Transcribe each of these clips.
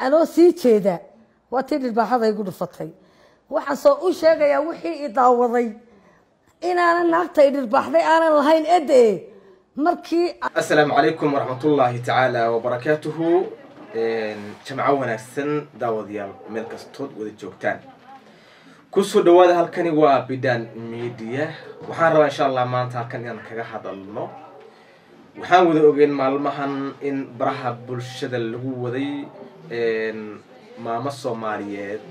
anoo sii jeeda waa tii dhirbaaxada igu dhufatay waxaan soo u sheegayaa wixii i daawaday inaanan naagta i dhirbaaxday aanan lahayn ede markii asalaamu calaykum waraxmatullaahi tacaala wabarakaatuhu jamco wanaagsan daawadayaal meel kastood wada joogtaan kusoo dhawaada halkani waa bidan media waxaan rabaa insha allah maanta halkan inaan kaga hadalno waxaan wada ogeyn maalmahan in baraha bulshada lagu waday maamo soomaaliyeed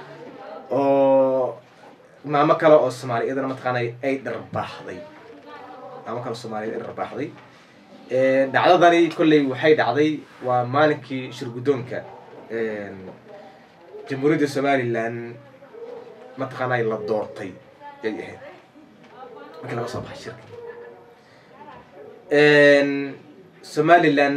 oo maamo kale oo soomaaliyadana mataqaanay ay dharbaaxday maamo kale soomaaliyeed ay dharbaaxday dhacdadani kolley waxay dhacday waa maalinkii shirguddoonka jamhuuriyadda somalilan mataqaanay la doortay yay ahayd markii laga soo baxay shirka somalilan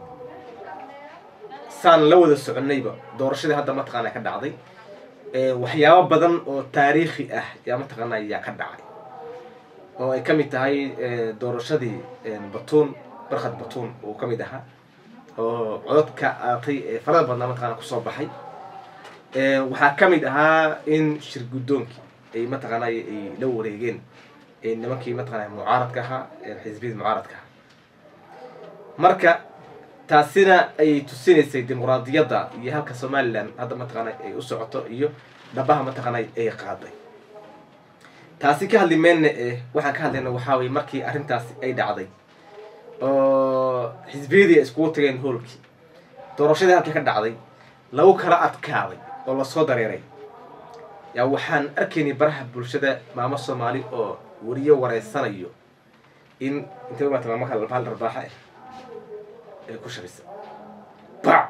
saan la wada soconayba doorashadii hadda mataqaana ka dhacday waxyaabo badan oo taariikhi ah yaa mataqaana yaa ka dhacay oo ay ka mid tahay doorashadii batuun barkhad batuun uu ka mid ahaa oo cododka aatay ee farada badnaa mataqaana kusoo baxay waxaa ka mid ahaa in shir guddoonkii ay mataqaana ay la wareegeen nimankii mataqaana mucaaradka ahaa xisbiyada mucaaradka ahaa marka taasina ay tusinaysay dimuqraadiyadda iyo halka somalilan hadda mataqaana ay u socoto iyo dhabaha mataqaana ay qaaday taasi ka hadli meelna eh waxaan ka hadlayna waxaa weye markii arrintaasi ay dhacday oo xisbiyadii ay iskugu tageen hoolkii doorashadii halkii ka dhacday lagu kala adkaaday oo lasoo dareeray yaa waxaan arkaynay baraha bulshada maamo soomaali oo weriyo wareysanayo in intay umaata maamo kale hal dharbaaxa ah ay ku shabisa bac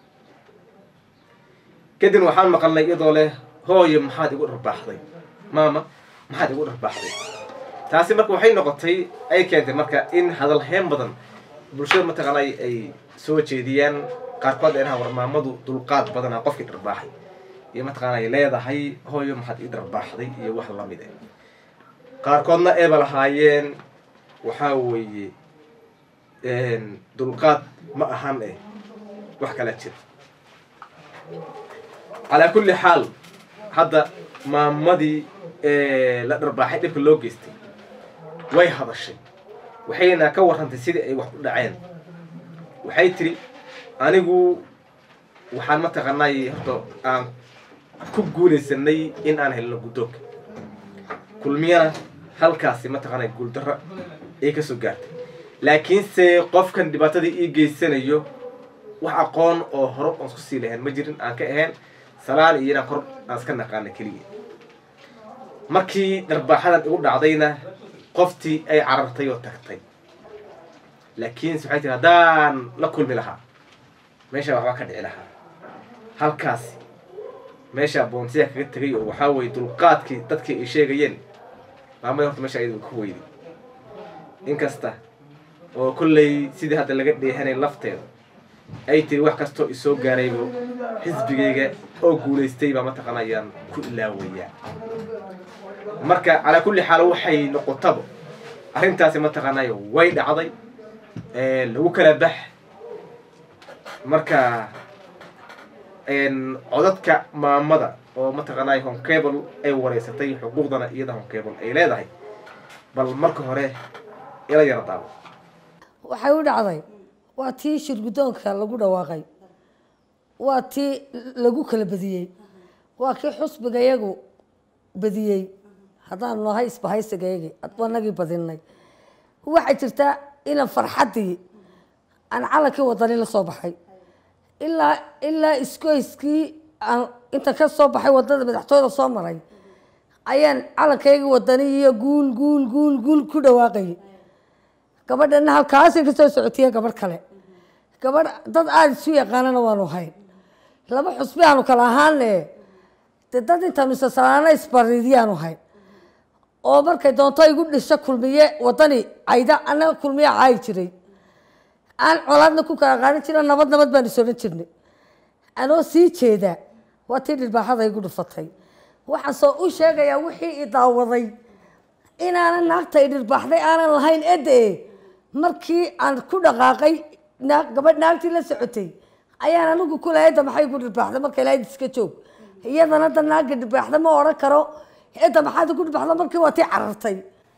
kadib waxaan maqalnay iyadoo leh hooyo maxaad igu dharbaaxday maama maxaad igu dharbaaxday taasi marka waxay noqotay ay keentay marka in hadal heen badan bulshada mataqaana ay soo jeediyaan qaarkood ay dhahaan war maamadu dulqaad badana qofkii dharbaaxay iyo mataqaana ay leedahay hooyo maxaad ii dharbaaxday iyo wax lamid ah qaarkoodna eeba lahaayeen waxaa weeye dulqaad ma ahan eh wax kala jira calaa kulli xaal hadda maamadii la dharbaaxay dhibka loo geystay way hadashay waxayna ka warrantay sidii ay wax u dhaceen waxay tiri anigu waxaan mataqaanay horta aan ku guulaysanay in aan helno guddoonka kulmiyana halkaasi mataqaanay guuldarra ay ka soo gaartay laakiinse qofkan dhibaatadii ii geysanayo wax aqoon oo hore oon isku sii lahayn ma jirin aan ka ahayn salaan iyo inaan kor aan iska naqaana keliya markii dharbaaxadan igu dhacdayna qoftii ay carartay oo tagtay laakiinse waxay tiri haddaan la kulmi lahaa meeshaa waxbaa ka dhici lahaa halkaasi meeshaa boonsiya kaga tegay oo waxaa weye dulqaadkii dadkii ay sheegayeen maamada horta meesha ayadu ku weyday inkasta oo kolley sidii hadda laga dheehanay lafteeda ay tiri wax kastoo isoo gaaraybo xisbigayga oo guulaystay baa mataqaana ayaan ku ilaawayaa marka calaa kulli xaal waxay noqotaba arrintaasi mataqaanay way dhacday lagu kala bax marka codadka maamada oo mataqaanay honcable ay wareysatay xuquuqdana iyada honcable ay leedahay bal marka hore ila yara daabo waxay u dhacday waa tii shirguddoonka lagu dhawaaqay waa tii lagu kala badiyey waa kii xusbigayagu badiyey haddaanu nahay isbahaysigayagii wanagii badinay waxay jirtaa inaan farxaddii aan calankii wadani la soo baxay ilaa ilaa iskoyskii aan inta ka soo baxay wadada madaxtooyada soo maray ayaan calankaygii wadani iyo guul guul guul guul ku dhawaaqayay gabadhana halkaasay ka soo socotiye gabadh kale gabadh dad aada isu yaqaanana waanu hayn laba xusbi aanu kala ahaane de dad intaanu isasalaana isbariidyaanu hayn oo markay doonto igu dhisho kulmiye wadani cayda anaga kulmiye caayi jiray aan colaadna ku kala qaadan jira nabad nabad baan is odhan jirnay anoo sii jeeda waa tii dhirbaaxada igu dhufatay waxaan soo u sheegayaa wixii i daawaday inaanan naagta i dhirbaaxday aanan lahayn ede markii aan ku dhaqaaqay naag gabadh naagtii la socotay ayaan anigu kule edda maxay ku dhirbaaxda marka ilahayd iska joog iyadana da naaga dhirbaaxda ma odhan karo edda maxaad ku dhirbaaxda markii waa tii carartay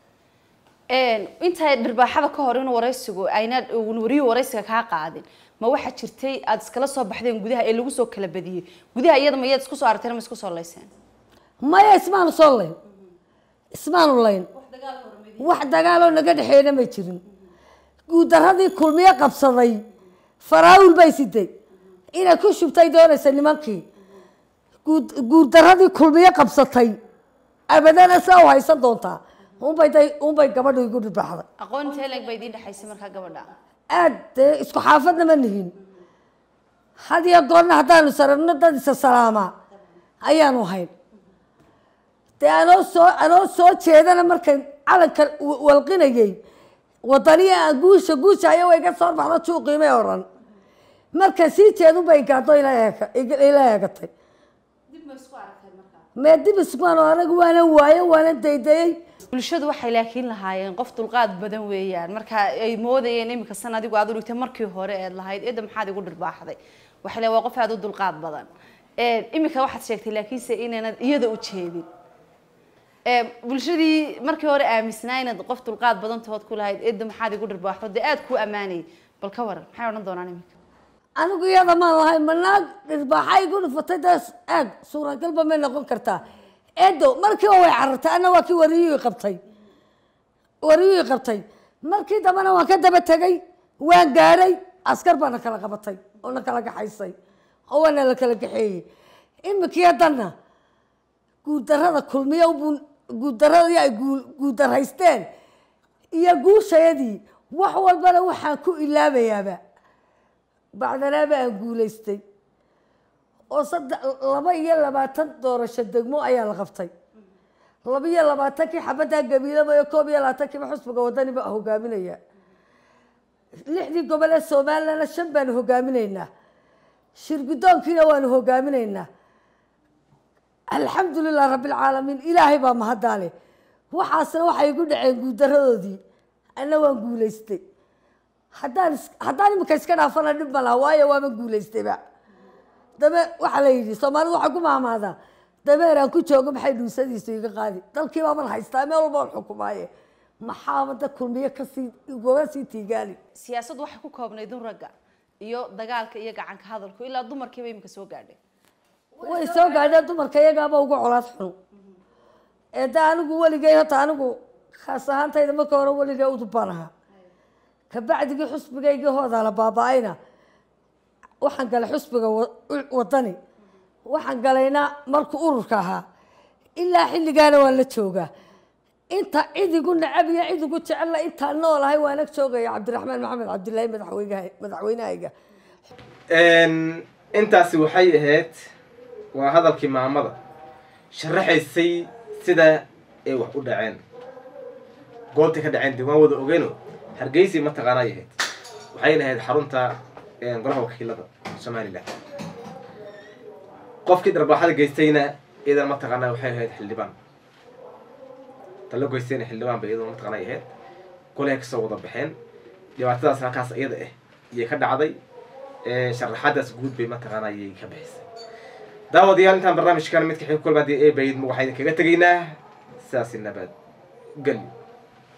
inta dhirbaaxada ka hor inuu waraysigu ayna wariyuhu waraysiga kaa qaadin ma waxaa jirtay aada iskala soo baxdeen gudaha ee lagu soo kala badiyey gudaha iyada ma iyaad isku soo aragteen ma isku soo layseen maya ismaanu soo layn ismaanu layn wax dagaaloo naga dhexeeyna ma jirin guudaradii kulmiye qabsaday faraawil bay siday inay ku shubtay doonaysa nimankii guud guurdaradii kulmiye qabsatay abadana saa u haysan doontaa unbay day unbay gabadhu igu dhibaxday aqoon intee leeg bay idiin dhexaysay markaa gabadha aad dee isku xaafadna ma nihin had iyo goorna haddaanu saragno dad isa salaamaa ayaanu hayn dee anoo soo anoo soo jeedana markay calanka wa- walqinayay wadaniya aan guusha guushayo way iga soo baxdo juuqiimay odhan marka sii jeedun bay gaado ila eega ila eegatay mee dib iskuano anagu waanan waayo waanan daydayay bulshadu waxay laakiin lahaayeen qof dulqaad badan weeyaan marka ay moodayeen iminka san adigu aad u dhigtay markii hore eed lahayd eedda maxaad igu dhirbaaxday waxay leeyihin waa qof aad u dulqaad badan iminka waxaad sheegtay laakiinse inaanad iyada u jeedin bulshadii markii hore aaminsanaa inaad qof dulqaad badan tood ku lahayd eedda maxaad igu dhirbaaxdo dee aad kuu ammaanayay bal ka waran maxay odhan doonaan iminka anigu iyada maan lahay manaag dhirbaaxa igu dhufatay dee aag suuragalba may noqon kartaa edo markiiba way carartay anna waa kii wariyuhii qabtay wariyuhii qabtay markii dambena waan ka daba tegay waan gaadhay askar baana kala qabatay oo na kala gaxaysay oo waana la kala gaxeeyey iminkii haddana guudarada kulmiya buu guudaradii ay guu- guudaraysteen iyo guushayadii wax walbana waxaan ku ilaabayaaba bacdanaaba aan guulaystay oo saddex laba iyo labaatan doorasho degmo ayaa la qabtay laba iyo labaatankii xabaddaa gabiilamayo koob iyo labaatankiiba xusbiga wadani baa hogaaminaya lixdii gobol ee somalilandna shan baanu hogaaminaynaa shirgudoonkiina waanu hogaaminaynaa alxamdu lilah rabbilcaalamiin ilaahay baa mahaddaa leh waxaasna waxay igu dhaceen guudaradoodii anna waan guulaystay haddaan is- haddaan iminka iska dhaafana dhib ma laha waayo waama guulaystayba dame waxaa la yidhi soomaalidu waxay ku maamaadaa dameer aan ku joogo maxay dhuusadiisu iga qaadi dalkii baaban haystaa meel walba on xukumaaye maxaaba da kulmiye kasii ugaga sii tiigaali siyaasaddu waxay ku koobnayd un ragga iyo dagaalka iyo gacanka hadalku ilaa dumarkiiba iminka soo gaadhay way soo gaadheen dumarka iyagaaba ugu colaad xun ee da anigu weligay hota anigu khaas ahaantayda marka hore weligay udubaan ahaa kabacdigii xusbigaygii hoodaa la baaba-ayna waxaan galay xusbiga wa- wadani waxaan galayna markuu ururka ahaa ilaa xilligaana waan la joogaa inta cid igu nacab iyo cid igu jecella intaan noolahay waan ag joogaya cabdiraxmaan maxamed cabdilaahi madaxweynaha madaxweynahayga intaasi waxay ahayd waa hadalkii maamada sharaxaysay sida ay wax u dhaceen goobtay ka dhaceen dee waan wada ogeyno hargeysay mataqaanay ahayd waxayna ahayd xarunta golaha wakiilada somalilan qofkii dharbaaxada geystayna iyadan mataqaanaa waxay ahayd xildhibaan talo geystayna xildhibaan bay iyaduna mataqaanay ahayd golay kasoo wada baxeen dhibaatadaas halkaas iyada ah iyay ka dhacday sharaxaadaas guud bay mataqaana ayay ka bixisay daawadayaal intaan barnaamijkan midka xig kulmaadii ee bayd waxaa idinkaga tegaynaa sidaasi nabad gel